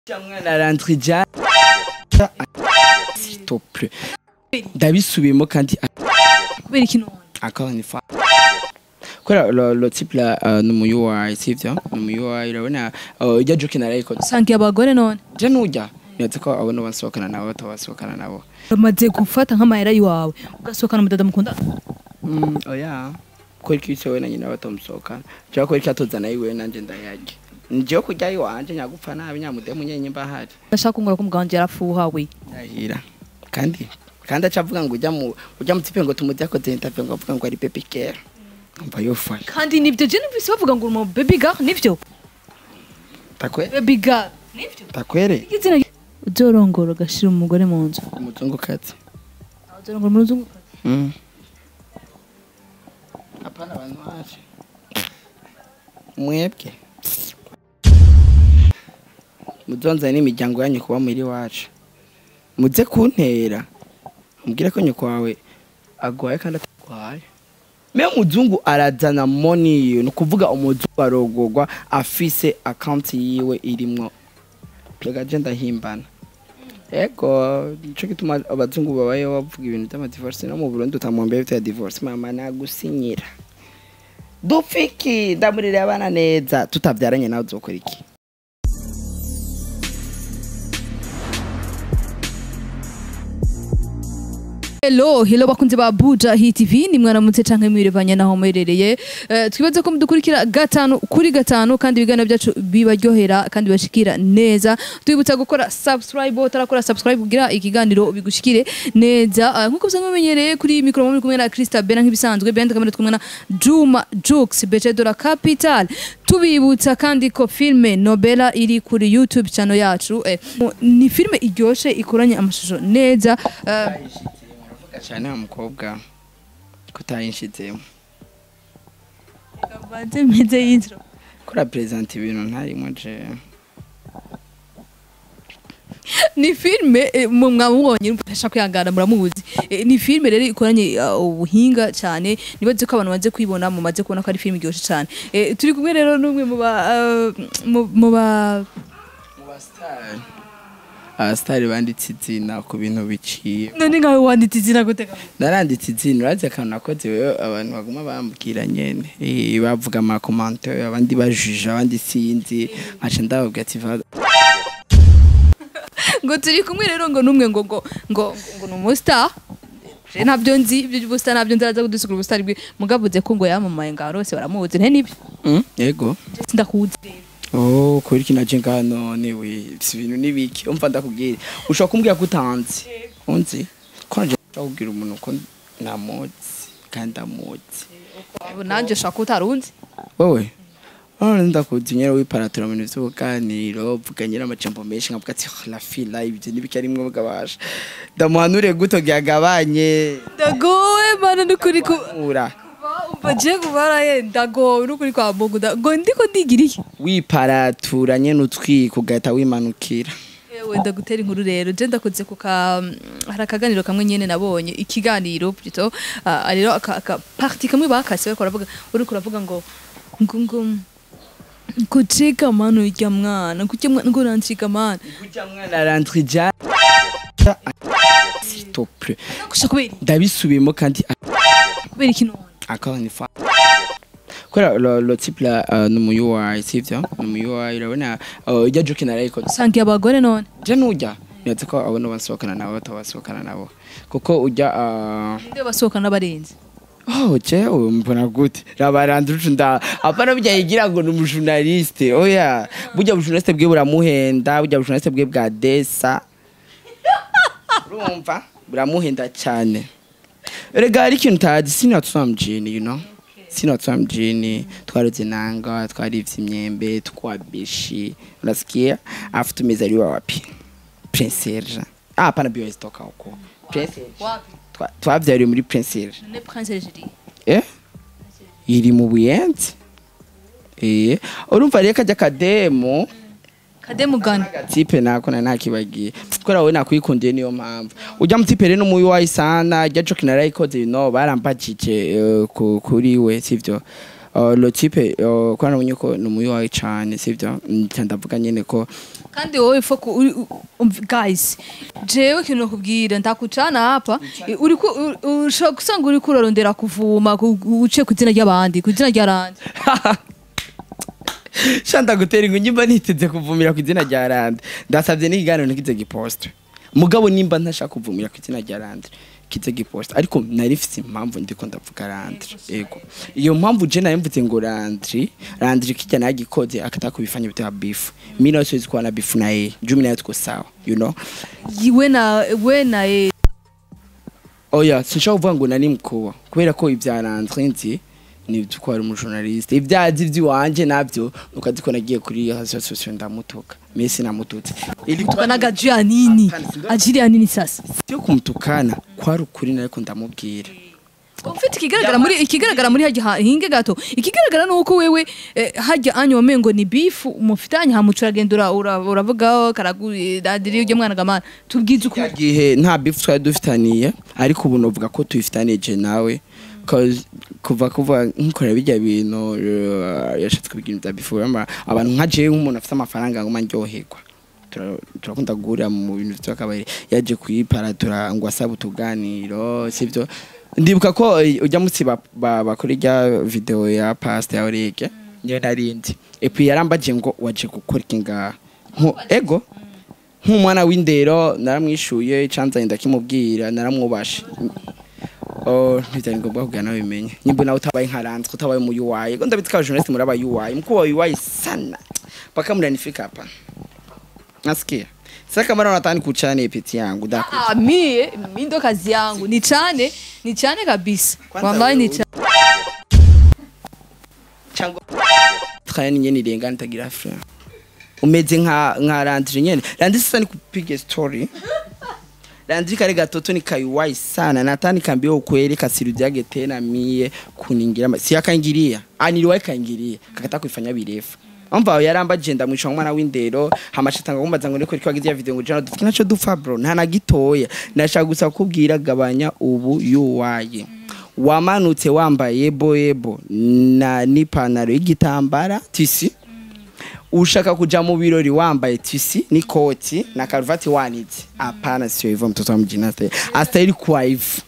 mwana rentre ja s'il te plaît ndabisubiyemo kandi kubera iki none encore une fois kubera lo, lo type la uh, ni umuyu wawe sivyo ni umuyu wawe urabona uh, ijya joke narayikoze usangiye abagore none je nujya nibaza ko abona basohokana nabo batabasohokana nabo bamaze gufata nk'amahera y'iwawe ugasohokana umudada mukunda mm, oya ko iki cyo na nyina batamusohokana cyangwa ko iki atozana yiwe nanje ndayarya ngiye kurya iwanje nyagupfa nabi nyamudemu nyenye mbahari ndashaka kungura ko umugabo wanjye yarafuha we ndahira kandi kandi acavuga ngo ujya mu ujya mu tipe ngo tumujya ko interview ngo avuga ngo ari baby girl umva yofaye kandi nibyo je numvise bavuga ngo uri umu baby girl nibyo takwe baby girl nibyo takwere izina uzorongora ugashira umugore mu nzu umuzungukazi uzorongora mu nzu Mm. Hapana abantu waje. Mwebwe. Muzonza n'imiryango yanyu kuba muri wacu. Muze kuntera. Mubwire ko nyoko wawe agwaye kandi atagwaye. Me muzungu arazana money yiwe ni kuvuga umuzungu arogorwa afise account yiwe irimwo. Pega je ndahimbana. Ego, nico gituma abazungu babayeho bavuga ibintu by'amadivorce no mu Burundi utamwombe bita divorce mama nagusinyira. Dupfiki ndamurira abana neza tutavyaranye nawe uzokora iki? Hello, hello bakunze ba Buja Hit TV ni mwaramutse canke mwirevanye naho muherereye uh, twibaze ko mudukurikira gatanu kuri gatanu kandi ibiganiro byacu bibaryohera kandi bashikira neza twibutsa gukora subscribe utarakora subscribe kugira ikiganiro bigushikire neza uh, nkuko usanzwe mumenyereye kuri micro muri kumwe na Krista Bena nk'ibisanzwe bendi kamera twumwe na Juma Jux Beche de la Capital tubibutsa kandi ko filme Nobela iri kuri YouTube channel yacu eh, ni filme iryoshe ikoranye amashusho neza uh, Cyane wa mukobwa kutayinshizemo. Banze meze y'intro. Kora present ibintu ntarimo je. Ni filme eh, mu mwamubonye mfasha kwihangana muramuzi. Eh, Ni filme rero ikoranye uh, ubuhinga cyane nibaze ko abantu baze kwibona mu maze kubona ko ari filme iryoshe cyane. Eh, Turi kumwe rero n'umwe mu ba uh, mu- mu ba Mu ba star. Abasitari banditse izina ku bintu biciye. none nkawe wanditse izina gute kaka? naranditse izina urazi akantu nakoze wewe abantu baguma bambwira nyene Eh, bavuga amakomante abandi bajije abandi sinzi nkaca ndababwira ati "Va- ngo turi kumwe rero ngo numwe ngo ngo ngo ngo ni umustar Je ntabyo nzi ibyo by'ubustar ntabyo nzaraza kudusigura ubustar bwe mugavuze ko ngo yamamaye ngaho rose baramuzi nte nibyo Mm, yego ndakuzi rero oh kuri kino je ngaha none we si ibintu nibiki umva ndakubwira ushobora kumbwira ko utanzi unzi ko nje nshobora kubwira umuntu ko namuzi kandi amuzi nanjye ushaka ko utarunzi wowe none ndakuzi nyene wiparatura mu bintu vy'ubuganiro uvuga nyene amajambo menshi nkavuga ati "Oh, la fila ibyo nibiki arimwe bwabasha ndamuhanure guto gyagabanye ndagowe mana n'ukuri ku ura umva je kubaraye ndagowe n'ukuri kwa mungu nda- ngo ndiko ndigira iki wiparatura nyene utwika ugahita wimanukira yewe ndagutera inkuru rero je ndakoze ku ka hari akaganiro kamwe nyene nabonye ikiganiro plutôt ah, rero aka, aka parti kamwe bakase bariko baravuga uriko uravuga ngo ngo ngo kucika mano irya mwana kucya mwana ngo rancika mana kurya mwana rentre ja s'il te plaît kusha kubera ndabisubiyemo kandi kubera iki none encore une fois kubera lo, lo type la uh, ni umuyu wawe sivyo ni umuyu wawe urabona uh, ijya joke narayikoze usangiye abagore none je nujya nibaza ko abona basohokana nabo batabasohokana nabo kuko ujya uh, nde basohokana n'abarenzi Oh, jewe mbona gute rabaranduje nda apana bijya yigira ngo ni umujournaliste oya burya bujournaliste bwe buramuhenda burya bujournaliste bwe bwa desa urumva buramuhenda cyane rega hari ikintu utazi sinatwa mjini you know sinatwa mjini twaruze nanga twarivye imyembe twabishi unasikia afu tumezaliwa wapi Prince Serge ah hapana bio toka huko Prince Serge wapi Twa- twavyariwe muri Prince Serge none prince Algerie eh iri mu buyenzi eh urumva rero kajya kademo kademu gani agatipe nako na nakibagiye kubera wowe nakwikundiye niyo mpamvu ujya mutipe rero n'umuyi wayisana ijya joke narayikoze you know barambajije eh, ku- kuri we sivyo Uh, lo tipe uh, kwa nabonye ko ni umuyi wawe cane sivyo nca ndavuga nyene ko kandi wowe foko uri- u- umv- guys jewe kintu nakubwira ndakucana hapa uri ku- u- ushobora gusanga uri kurarondera kuvuma ku- uciye ku izina ry'abandi ku izina rya randi shanda gutera ingu nyimba niteze kuvumira ku izina rya rande ndasabye n'ikiganiro ntikize giposte mugabo nimba ntashaka kuvumira ku izina rya rande kize giposte ariko nari mfite impamvu ndiko ndavuga randre yego iyo mpamvu je nari mvuze ngo randre randre kijya nagikoze akataka kubifanya bitwa beef mimi nawe siwezi kuwa na beef na yeye jumi nayo tuko sawa you know we na we na e oya sinshaka kuvuga ngo nari mkuba kubera ko ibya randre nzi ni ko ari umujournaliste ibyazi by'iwanje nabyo nuko azi ko nagiye kuri association ndamutuka mesi namututse ilikuwa tukanaga juu ya nini ajili ya nini sasa sio kumtukana kwari ukuri nariko ndamubwira ufite ikigaragara muri ikigaragara muri hajya ha- hinge gato ikigaragara nuko wewe eh, hajya anyu wamengo ni bifu mufitanye hamuca uragenda ura- ura- uravugaho karagudadiri ujya mwana gamana tubwize uko ya gihe nta beef twari dufitaniye ariko ubu novuga ko tuyifitaniye je nawe 'cause kuva kuva nkorera bijya bintu uh, yashatse kubigira bya beef uramba abantu nka jewe nk'umuntu afite amafaranga ngoma ndyoherwa Tura- turakunda guhurira mu bintu by'akabari yaje kuyiparatura ngo asaba utuganiro sivyo ndibuka ko eh, ujya munsi ba- ba- bakora ijya video ya pasta ya orege niyo narindi epuis yarambaje ngo waje gukora iki ngaha Nko- ego nk'umwana w'indero naramwishuye canzanye ndakimubwira naramwubashe Oh, ntibyari ngombwa kugira nawe bimenye nyimbo nawe utabaye nkaranzwe utabaye mu UI ngo ndabitse ka journalist muraba UI mkuu wa UI sana mpaka mnanifika hapa nasikia sasa kama nataka kuchane peti yangu daku Ah, mie mi ndo kazi yangu ni chane ni chane kabisa Kwanza wallahi ni wewe- chane cyangwa twaya nyene irenga nitagira frère umeze nka nka Landry nyene Landry sasa ni kupiga story Landry kare gatoto ni kaiwai sana natani kambia ukweli kasirudiage tena mie kuningira ma- si akangiria aniliwai kangiria kakata kuifanya birefu Umva yarambaje ndamwisha umwana w'indero hamashatanga kumbaza ngo niko kwagize ya video ngo jana dufite naco dupfa bro nta na gitoya nashaka gusa kubwira gabanya ubu yuwaye wamanutse wambaye boyebo na n'ipantaro y'igitambara tisi ushaka kuja mu birori wambaye tisi n'ikoti na karuvati wanitse hapana sio hivyo mtoto wa mjini asta- astahili kuwa hivyo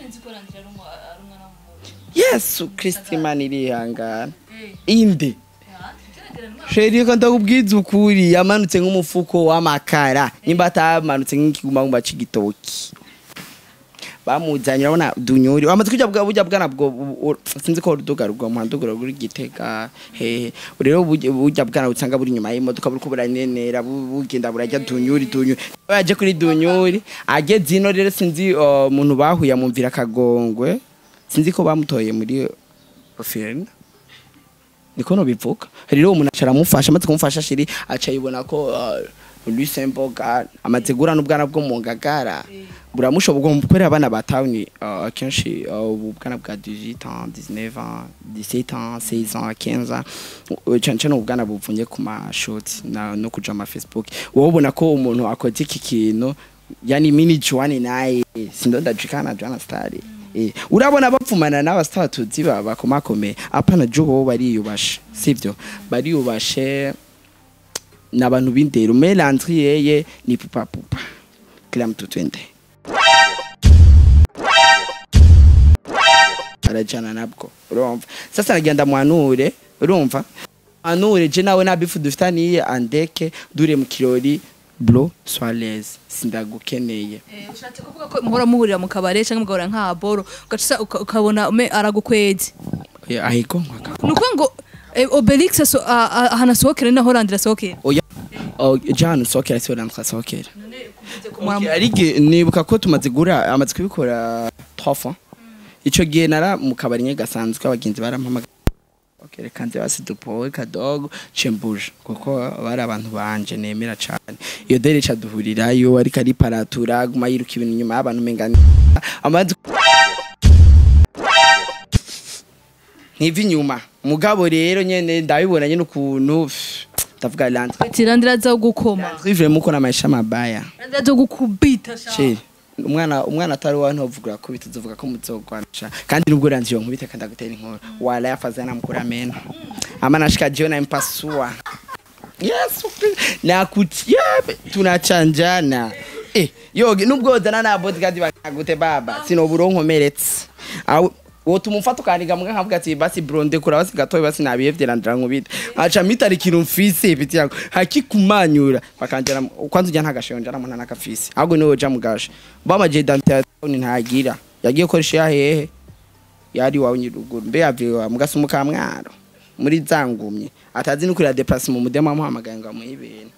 yesu kristi imana irihangana inde sheri ko ndakubwiza ukuri yamanutse nk'umufuko w'amakara nimba atamanutse nk'ikigumagumba c'igitoki bamuzanye urabona dunyuri wamaze kujya bwa burya bwana bwo bu- u- sinzi ko uruduga rugwa mu nduga ruri gitega hehe rero burya burya bwana usanga buri nyuma y'imodoka buri kubura nenera bu- bugenda burajya dunyuri dunyuri yaje kuri dunyuri ageze ino rero sinzi uh, umuntu bahuye amumvira akagongwe sinzi ko bamutoye muri ofirina niko no bivuga rero umuntu acara amufasha amaze kumufasha shiri aca yibona ko uh, Lusemboga amaze gura n'ubwana bwo mu ngagara buramushoboka kubera abana ba town uh, akenshi uh, ubwana bwa 18 ans 19 ans 17 ans 16 ans 15 ans uh, cyane cyane ubwana buvunye ku mashoti na no kuja ma Facebook wowe ubona ko umuntu akoze iki kintu yani mini Joanne naye sindonda jikana Joanna Star Eh, urabona bapfumana n'abastar tuzi bakomakome apana jo bo bariyubashe sivyo bariyubashe n'abantu b'indero me Landry yeye ni pupa pupa kila mtu twende arajana nabwo urumva sasa nagenda mwanure urumva mwanure je nawe nabifu dufitaniye andeke dure mu kirori bro soirées sindagukeneye ushatse kuvuga ko muhora muhurira mu kabare cyangwa mugahora nka boro ugaca uka- ukabona ume aragukwezi Oya, ahiko nkaka ni ukuvuga ngo eh, obelix aso- a- a- ahantu asohokera ni naho randira asohokera oya oh, jana sokera siwe namwe sokera Mura- Okay, arige nibuka ko tumaze gura amaze kubikora trois fois ico gihe nara mu kabari nye gasanzwe abagenzi barampamagara Okay, reka nze basi dupowe kadogo cembuje kuko bari abantu banje nemera cane iyo dere ca duhurirayo ariko ari paratura guma yiruka ibintu inyuma y'abantu mengana amaze nkiva inyuma mugabo rero nyene ndabibona nyene ukuntu pff, ndavuga Landry ati randira aza gukoma Landry vraiment uko na maisha mabaya randira aza gukubita sha. Sheri umwana umwana atari wa ntovuga ko bituzovuga ko muzogwanisha kandi nubwo ranziyo nkubita kandi agutera inkuru wala yafaza namkura meno ama nashika jiona impasua yesu Kristo. nakutia tunachanjana eh, yoge nubwozana na bodyguard bakagute baba sinoburo nkomeretse aho wotuma umfata ukaniga mbwa nkavuga ati basi bronde kura basi gatoya basi nabiyevye ndira nkubita aca mitara ikintu mfise biti yako hakikumanyura bakanjana kwanza ujya ntagashonje aramuna nakafise ahubwo niwe uja mugasha bamaje dante ntagira yagiye gukoresha ya hehe yari wawe nyiruguru mbe yaviwe mugasi mukamwaro muri zangumye atazi no kurira deplacement mu mudema amuhamagaye ngo amuhe ibintu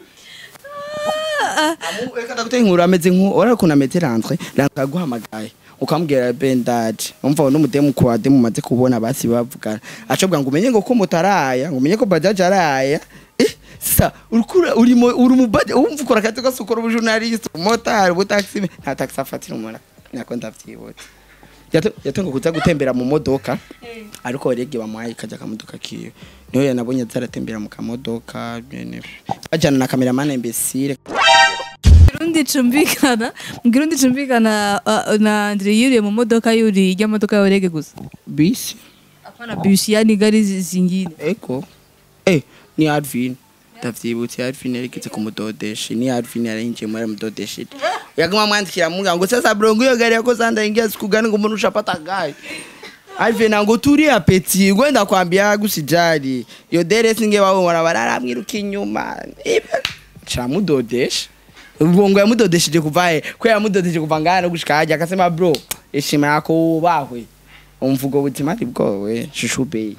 Amu- reka ndaguteye inkuru ameze nku ora kuna ameze ranzwe ranzwe aguhamagaye ukamubwira bendaje umva n'umudemu kwa demu maze kubona basi bavugana acobwa ngo umenye ngo ko mutaraya ngo umenye ko bajaje araya eh sasa urikura urimo uri mu baje umva ukora akazi ko sukora ubujournaliste umotari ubutaxi nta taxi afatira umuntu nako ndavyibutse Yato- yatonga kuza gutembera mu modoka ariko rege bamuhaye kajya akamodoka kiwe niho yanabonye zaratembera mu kamodoka nyene. bajana na kameramani imbesire Kirundi cumvikana Kirundi cumvikana uh, na Andre yuriye mu modoka yuri ijya modoka ya Orege gusa bisi apana bus yani gari zi- zingine eko eh ni Arvin ndavyibutse Arvin yarigeze kumudodesha ni Arvin yarinjiye muri mudodesha yaguma mwandikira munga ngo sasa brongo iyo gari yako sanda ingia sikugani ngo umuntu ushapata gari Arvin ngo turi apeti gwenda kwambia gusijali yo dere singe wao mwana barara mwiruka inyuma Ibe- camudodesha ubwo yamudodesheje kuva he ko yamudodesheje kuva ngana no gushika hajya akasema bro ishima yako ubahwe umvugo buzima ari bwowe shushu bey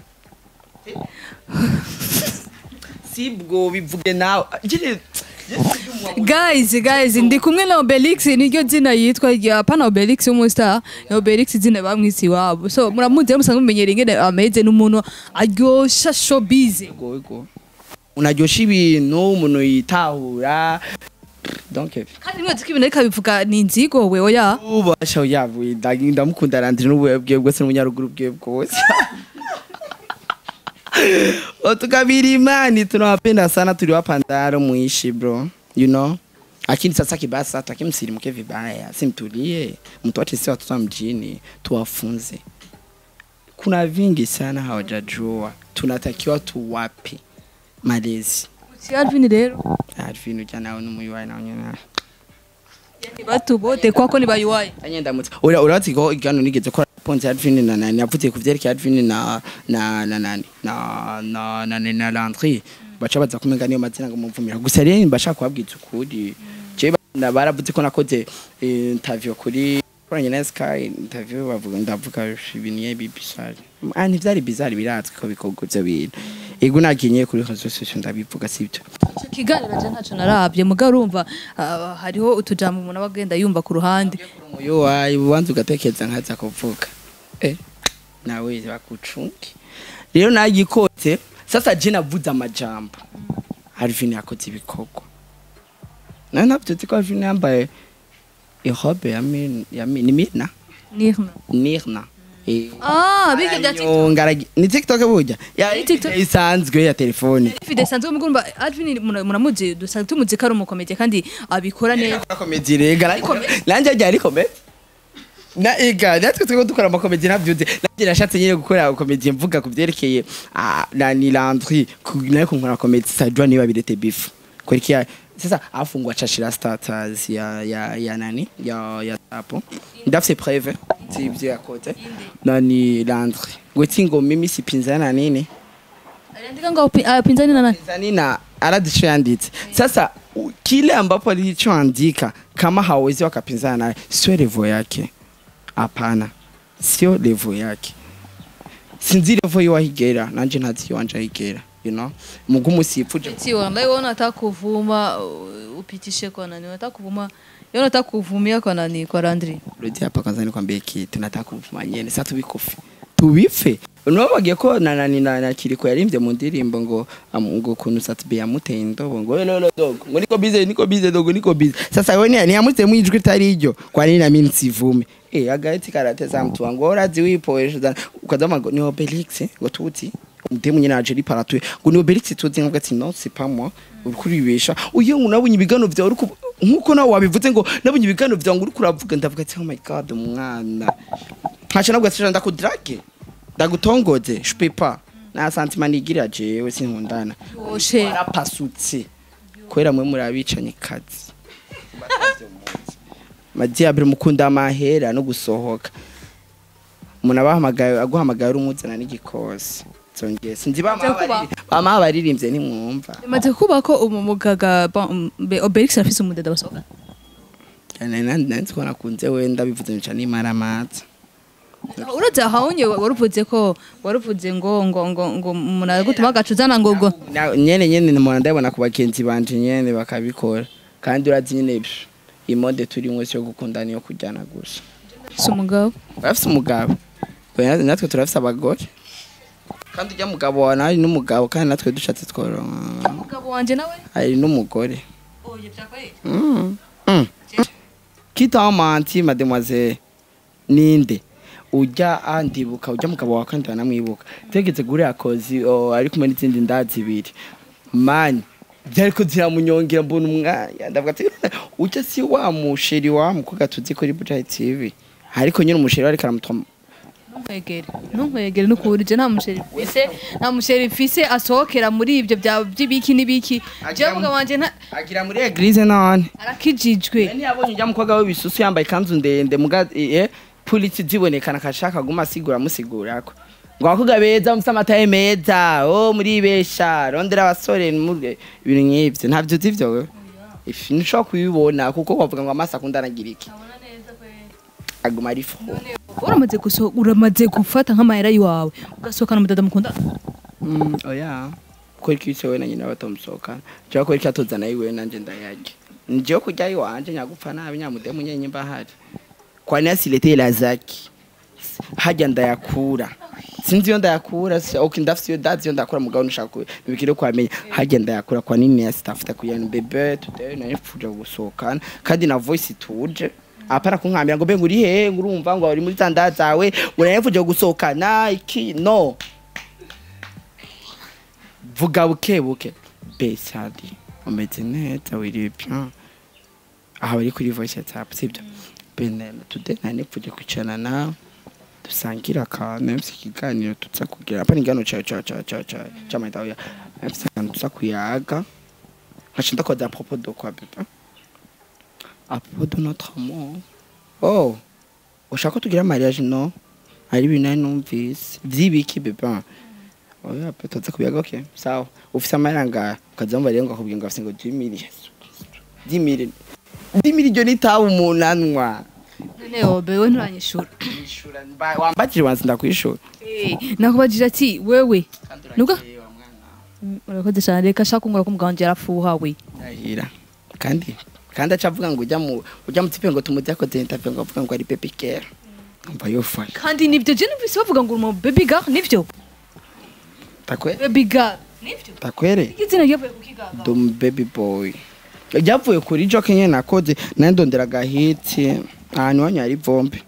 si bwo bivuge nawe Jire- guys guys ndi kumwe na Obelix niryo zina yitwa rya apana Obelix umustar ni Obelix zina bamwisi wabo so muramuzi musanzwe mumenyera ingene ameze n'umuntu aryosha showbiz Ego, ego. unaryosha ibintu umuntu yitahura donc kandi mwazi ko ibintu ariko abivuga ni inzigo we oya ubasha yavuye ndagi- ndamukunda randire n'ubuye bwiwe bwose n'umunyaruguru bwiwe bwose otukabiri imani tunawapenda sana tuliwapa ndaro muishi bro you know lakini sasa kibaya sasa takimsilimke vibaya simtulie mtuache si watoto wa mjini tuwafunze kuna vingi sana hawajajua tunatakiwa tuwape malezi si Alvin rero arvin uja nawe n'umuyuwayi nawe nyene yani batu bote kwako ni bayuwaye Anye ndamutse. Ura urazi ko igano nigeze ko Ponzi Advin na nani yavuze ku vyerekeye Advin na na na nani na na na na, na Landry baca baza kumenga niyo mazina ngo muvumira gusa rero mbasha kubabwiza ukuri je na baravuze ko nakoze eh, interview kuri kuranye na Sky interview bavuga ndavuga ibintu ye bizarre ah ntivyari bizarre birazwi ko bikorwa ivyo bintu ego naginye kuri réseaux sociaux ndabivuga sibyo Ico kiganiro je ntaco narabye muga urumva ah, hariho utujambo umuntu aba agenda yumva ku ruhande umuyo wayi ubanza ugatekereza nkaza kuvuga eh nawe bakucunge rero nagikote sasa je navuze amajambo Alvin yakoze ibikorwa nawe navyuzi ko Alvin yambaye irobe ya min ya min ni mina nirna nirna Eh, ah bige bya TikTok aranyonga, aragi- ni tiktok burya ya Ni TikTok. isanzwe ya telefone Fide sanzwe mugumba Alvin mura- muramuzi dusanzwe tumuzi ko ari umukomedi kandi abikora neza komedi rega ariko nanjye ajya ari komedi na ega natwe twego dukora amakomedi navyuze nanjye nashatse nyine gukora komedi mvuga ku byerekeye ah, na ni Landry ku- nayo kunkora komedi sajwa niba birete beef kurikia sasa afungwa chashira status ya ya ya nani ya ya tapo ndafise preuve sivyo yakoze nani Landry gweti ngo mimi sipinzana na nini aliandika ngo api- apinzani na nani Zanina anadichoanditse sasa u- kile ambapo alichoandika kama hawezi wakapinzana naye sio levo yake hapana sio levo yake sinzi levo yiwahigera nanje ntazi iwanje ahigera you know mugumu sipfuje si wallahi wewe unataka kuvuma uh, upitishe kwa nani unataka kuvuma yeye unataka kuvumia kwa nani kwa Landry rudi hapa kwanza nikwambie kitu nataka kuvuma nyene sasa tubikufe tubife unabagiye ko na nani na, na kiriko yarimvye mu ndirimbo ngo am- ngo kunu satbe yamuteye indobo ngo lolo dogo ngo niko bize niko bize dogo niko bize sasa wewe ni yamutse mu ijwi tari iryo kwa nini na mimi nsivume eh agahiti karateza mtu wangu urazi wipoesha ukazama ngo ni Obelix ngo tuti umutemu nyine aje ari paratuye ngo ni Obelix tuzi ngo ati non c'est pas moi uriko uribesha uyo unabonye ibigano vyawe uriko nkuko nawe wabivuze ngo nabonye ibigano vyawe ngo uriko uravuga ndavuga ati oh my god umwana nkaca nabwo ati ndakudrage ndagutongoze je peux pas nta santima nigira jewe sinkundana Yoshe. warapasutse kubera mwe muri abicanye kazi madiyabire mukunda amahera no gusohoka umuntu abahamagaye aguhamagaye uri umuzana n'igikosi zongeye sinzi Bimaze kuba. bama baririmbye ntimwumva bimaze kuba ko umu mugaga bon, be- Obelix arafise umudada basohoka nanzi ko nakunze wenda bivuze nica n'imaramaza uraza hawunye waruvuze ko waruvuze ngo ngo ngo ngo umuntu aragutuma agacuzana ngo ngo Na- nyene nyene mpora ndabona ku bagenzi banje nyene bakabikora kandi urazi nyene psh, imode turimwe yo gukundana iyo kujyana gusa si umugabo urafise umugabo Oya, natwe turafise abagore kandi ujya mugabo wawe nawe ari n'umugabo kandi natwe dushatse tworonka umugabo wanje nawe ari n'umugore oye byakwaye Mm. Mm. kitamanti mademoiselle ninde ujya andibuka ujya mugabo wawe kandi banamwibuka tegetse guriya kozi oh, ari kumwe n'izindi nda zibiri mani byariko ziramunyongera mbona umwanya ndavuga ati ujya si wa musheri wa mukobwa tuzi kuri Bujayi TV ariko nyine umusheri ariko aramutwa ntunkwegere ntunkwegere nukurije nta musheri mfise nta musheri mfise asohokera muri ibyo bya by'ibiki n'ibiki jewe mugabo wanje nta agira muri eglise none arakijijwe Nani yabonye ujya mukobwa w'ibisusu yambaye ikanzu ndende muga eh polisi zibonekana kashaka guma asigura amusigurako ngo abakobwa beza mufite amataye meza oh muribesha rondera abasore muri ibintu nk'ivyo ntavyo uzi ivyo wewe ifi ntushobora kubibona kuko bavuga ngo amaso akunda anagira iki aguma ari fo uramaze guso uramaze gufata nk'amahera yiwawe ugasohokana umudada mukunda Mm, oya ko iki cyo na nyina batamusohokana cyo ko iki atozana yiwe nanje ndayarya nje kurya iwanje nyagupfa nabi nyamudemu nyenye mbahari kwa nasi lete la zaki hajya ndayakura sinzi iyo ndayakura si- okay ndafite iyo dazi iyo ndakura mugabo nshaka bibikire kwamenya hajya ndayakura kwa nini ya staff kuyana bebe today na nifuje gusohokana kandi na voice tuje apara kunkambira ngo bengu uri he ngurumva ngo uri muri tanda zawe urayefuje gusohokana iki no vuga buke buke besadi umeze neza wiriwe bien aha bari kuri voice whatsapp sibyo bene today na nifuje kwicarana nawe dusangira akantu mfite ikiganiro tuza kugira apa n'ingano ca ca ca ca ca c'amahitaho ya mfite akantu tuza kuyaga nkaca ndakoza apropos de quoi bebe apropos de notre amour oh ushaka ko tugira mariage no hari ibintu nari numvise vy'ibiki bebe oya pe tuza kubiyaga okay sawa ufise amahera ngaha ukaza wumva rero ngo akubwira ngo afise ngo 10 million 10 million 10 million itabu umunanwa none obe we nturanyishura Ishura mba- wambajije wansi ndakwishura Eh, nakubajije ati wewe Nuga? Mm, urakoze cyane reka shaka kungura ko umugabo wanje yarafuha we ndahira kandi kandi aca avuga ngo ujya mu ujya mu tipe ngo tumuze akoze interview ngo avuga ngo ari baby girl umva yofa kandi nibyo je numvise bavuga ngo uri umu baby girl nivyo takwe baby girl nivyo takwere izina ryavuye ku kigaga dum baby boy ryavuye kuri joke nyene nakoze nayo ndondera agahitsi ahantu wanyu hari vombi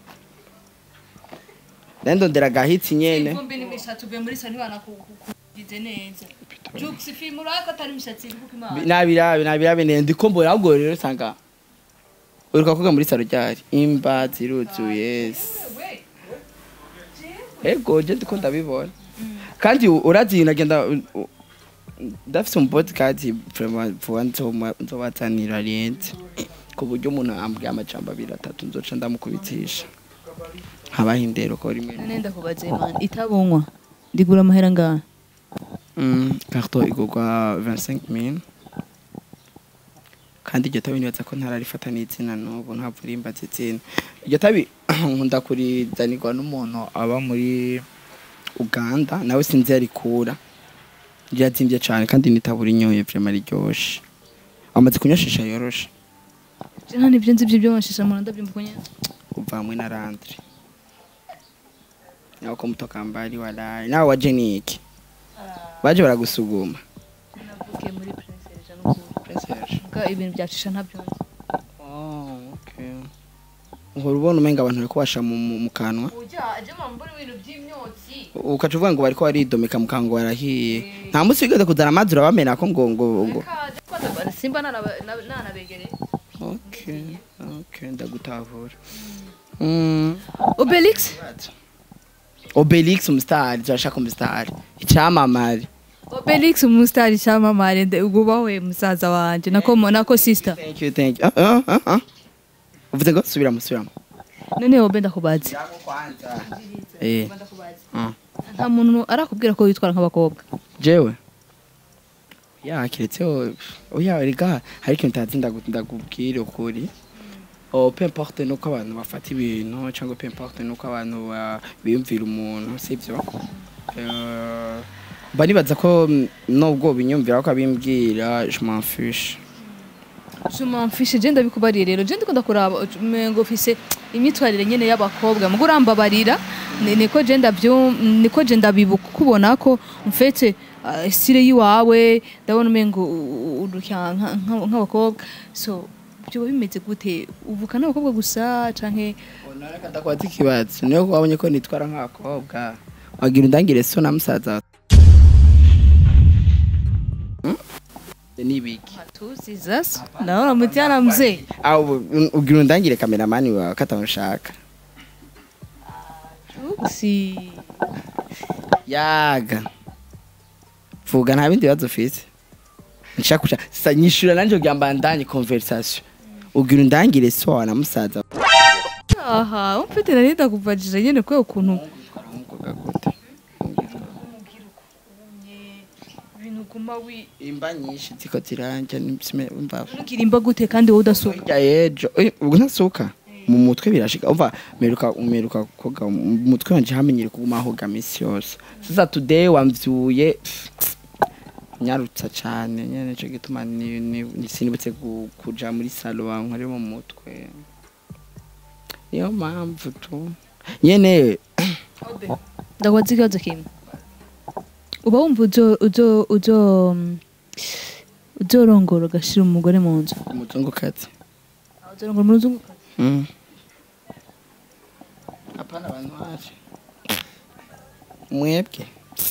nayo ndondera agahitsi nyene ivumbi n'imishatsi uvuye muri sani banakugize neza jukes film urako atari imishatsi iri kuko imana nabirabe nabirabe nende ndiko mbona ahubwo rero sanga uruka koga muri saro ryari imba ziruzuye ego je ndiko ndabibona kandi u- urazi nagenda u- u- ndafise umu podcast vraiment vuba nzoma- nzobazanira renze ku buryo umuntu ambwiye amajambo abiri atatu nzoca ndamukubitisha habaho indero ko rimwe none ndakubaze man itabonywa ndigura amahera ngaha Mm, carton igurwa 25000 kandi iryo tabi nibaza ko ntararifata n'izina n'ubu ntabwo rimbaza izina iryo tabi nkunda kurizanirwa n'umuntu aba muri uganda nawe sinzi yarikura ryazimbye cyane kandi nitabura inyoye vrema riryoshe amaze kunyoshisha yoroshe je nta nivyo nzi vy'ibyo mashisha mu ndabyumva uko nyene kuva hamwe na randre nawe ko muto kambari waraye nawe waje niki baje baragusuguma navukiye muri prince Jean n'ukuri Mbwa ibintu byacisha ntabyo nzi Oh, okay. uhora ubona umenga abantu bariko basha mu, mu, mu kanwa ujya aje mbona ibintu by'imyotsi ukaca uvuga ngo bariko baridomeka mu kanwa barahiye nta munsi wigeze kuzana amazi urabamena ko ngo ngo ngo kaje kwanza simba nanabegereye okay okay ndagutahura mm. Obelix obelix umusitari turashaka umusitari icyamamare Obelix umusitari cyamamare nde ubwo bawe musaza wanje nako nako sister thank you thank you Ah, ah, ah, ah. uvuze ngo subiramo subiramo none wowe ndakubaze eh ah. nta muntu arakubwira ko witwara nk'abakobwa jewe ya kiretseho oya rega hari ikintu utazi ndagu- ndakubwira ukuri oh, peu importe nuko abantu bafata ibintu cyangwa peu importe nuko abantu ba- biyumvira umuntu sibyo Eh, mba nibaza ko mm, nubwo binyumvira ko abimbwira je m'en fiche je m'en fiche je ndabikubariye rero je ndikunda kuraba umengo ufise imyitwarire nyene y'abakobwa mugo urambabarira ni- niko je ndavyo niko je ndabibuka kubona ko mfete uh, style yiwawe ndabona umengo urukya nk'abakobwa so byo bimeze gute uvuka n'abakobwa gusa canke onareka ndakwaza ikibazo niyo wabonye ko nitwara nk'abakobwa wagira undangire so na musaza wawe. Hmm? nibiki matuzi zasa ndabona mutiana mzee aho ugira undangire kameramani wawe katamushaka si yaga vuga nta bindi bibazo ufite nshaka kuca sa nyishura nanje kugira mbandanye conversation ugira undangire so wawe na musaza wawe. aha umfite nari ndakuvajije nyene kwe ukuntu Umukobwa gute? ibintu guma wi imba nyinshi ziko ziranja nisime umva nukirimba gute kandi wowe udasuka Hirya yejo eh, ubwo ntasuka mu mutwe birashika umva meruka umeruka koga mu mutwe wanje hamenyere kuguma hoga misi yose sasa today wamvyuye nyarutsa cane nyene nico gituma ni- ni- ni- sinibutse gu- kuja muri salo wankore mu mutwe niyo mpamvu tu nyene ndakubaza ikibazo kimwe uba wumva uzo uzo uzo mm, uzorongora ugashira umugore mu nzu umuzungukazi uzorongora umuzungu Mm. Hapana abantu waje. Mwebwe.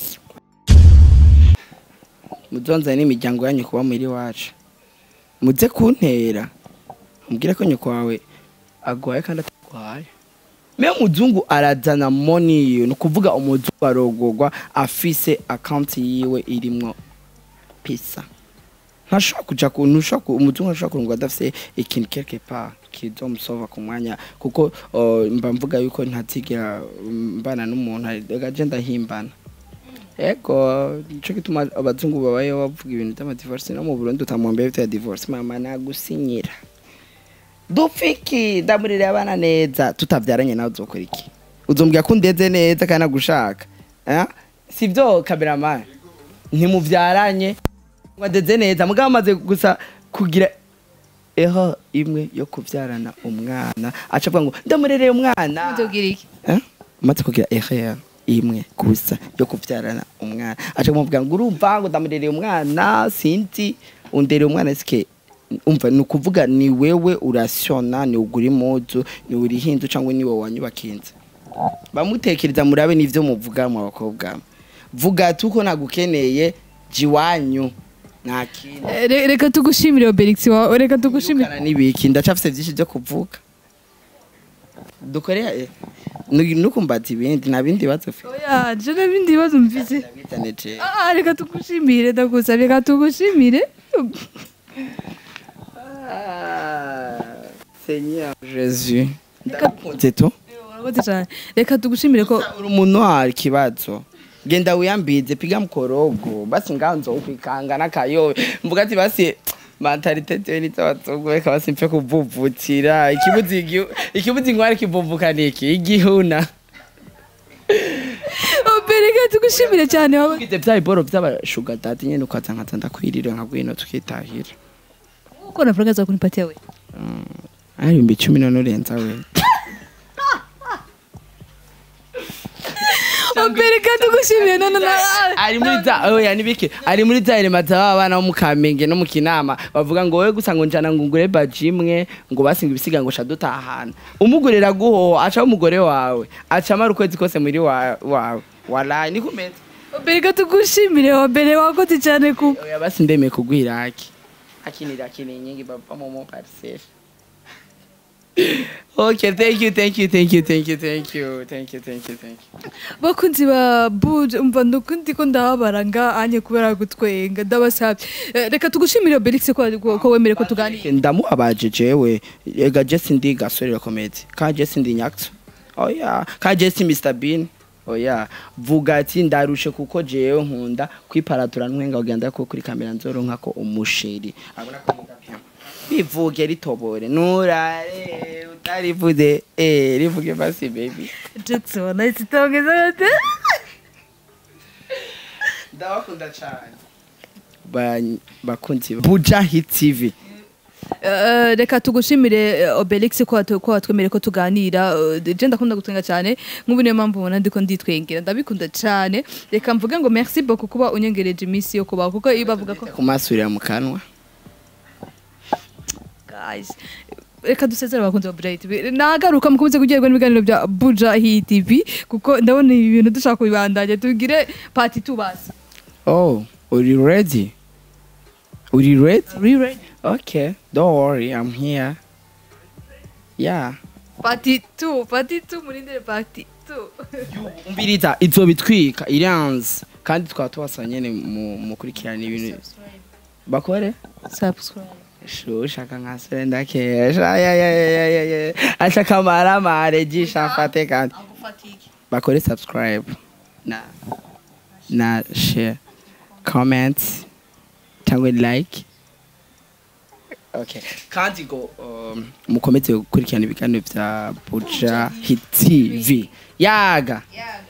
Muzonza n'imiryango yanyu kuba muri wacu. Muze kuntera. Mbwira ko nyoko wawe agwaye kandi atagwaye. Me muzungu arazana money yiwe ni ukuvuga umuzungu arogorwa afise account yiwe irimwo pesa. ntashobora kuja ku ntushobora ku- umuzungu ashobora kurungwa adafise ikintu quelque part kizomusova ku mwanya kuko uh, mba mvuga yuko ntazigera um, mbana n'umuntu gaje ndahimbana ego nico gituma abazungu babayeho bavuga ibintu vy'amadivorce no mu burundi utamwambia ibintu ya divorce mama nagusinyira dupfiki ndamurire abana neza tutavyaranye nawe uzokora iki uzombwira ko ndeze neza kandi nagushaka eh? sivyo kameramani ntimuvyaranye wadeze neza mugabo amaze gusa kugira eho imwe yo kuvyarana umwana aca avuga ngo ndamurereye umwana uzobwira iki Eh? umaze kugira ehe imwe gusa yo kuvyarana umwana aca kumubwira ngo urumva ngo ndamurereye umwana sinzi undereye umwana sike umva ni ukuvuga ni wewe urasiona ni ugura impuzu ni urihindu cyangwa ni wowe wanyubakiye inzu bamutekereza murabe n'ivyo muvuga mu bakobwa vuga tuko nagukeneye jiwanyu nta kintu Eh, re- reka tugushimire Obelix wawe reka tugushimire Wirukana n'ibiki ndacafise vyinshi vyo kuvuga dukorera eh, nu- nukumbaza ibindi nta bindi bibazo ufite oya je n'ibindi bibazo mfise Ndabitaneje. ah reka tugushimire ndagusabye reka tugushimire Ah, Seigneur Jésus ndakunze tu urakoze cyane reka tugushimire ko uri umuntu hari ikibazo genda wiyambize piga mkorogo basi ngaho nzokwikanga n'akayobe mvuga ati basi mentalite tewe n'iz'abazungu reka basi mpfe kuvuvukira ikibuzi igihu- ikibuzi inkwari kivuvuka niki igihuna Obe reka tugushimire cyane wowe ufite bya biboro by'abashuga dati nyene ukaza nkaza ndakwirira nka gwino tukitahira uko navuga za kunipatia we ari ibihumbi cumi none urenza we Obe reka tugushimire none na ari muri za oya nibiki ari muri za irema za bana bo mu Kamenge no mu Kinama bavuga ngo wewe gusa ngo njana ngo ngure baji imwe ngo basinga ibisiga ngo sha dutahana umugurira guho aca umugore wawe aca amara ukwezi kose muri wa- wawe walayi ni kumeze Obe reka tugushimire Obe wakoze cyane ku oya basi ndemeye kugwira haki akinira akini nyingi baba mu mu parcelle okay thank you thank you thank you thank you thank you thank you thank you thank you bakunzi ba buja umva nukundi ko ndahabara nga anye kubera gutwenga ndabasabye Eh, reka tugushimire Obelix ko ko- ko wemere ko tuganira ndamuhabaje jewe ega jesi ndi gasore komedi ka jesi ndi nyakso oya ka jesi mr bean oya vuga ati ndarushe kuko jewe nkunda kwiparatura ntwenga ugenda ko kuri kamera nzoronka ko umusheri abona ko mvuga pia bivuge ritobore nurare utarivuze eh rivuge basi baby Jackson nahise gute ndabakunda cyane bakunzi buja hit tv Eh, reka tugushimire eh, Obelix ko watu- ko watwemereye ko tuganira Eh, je ndakunda gutwenga cyane nk'ubu niyo mpamvu ubona ndiko nditwengera ndabikunda cyane reka mvuge ngo merci beaucoup kuba unyengereje iminsi yo kubaho kuko iyo bavuga ko kumasurira mu kanwa guys reka dusezere abakunzi ba Buja Hit TV nagaruka mukomeze kugerwa n'ibiganiro bya Buja Hit TV kuko ndabona ibi bintu dushaka kubibandanya tugire part 2 basi oh uri ready uri ready Re-ready? Okay, don't worry, I'm here. Yeah. part 2 part 2 murindire part 2 Umbiriza izo bitwika iranze kandi twaba tubasa nyene mu mukurikirana ibintu bakore subscribe shushaka nka sere ndakesha ya ya ya ya ya ya acha kamara mare jisha mfate kandi agufatike bakore subscribe na na share comment cyangwa like okay kandi go um, mukomeze gukurikirana ibiganiro bya Buja Hit TV yaga yeah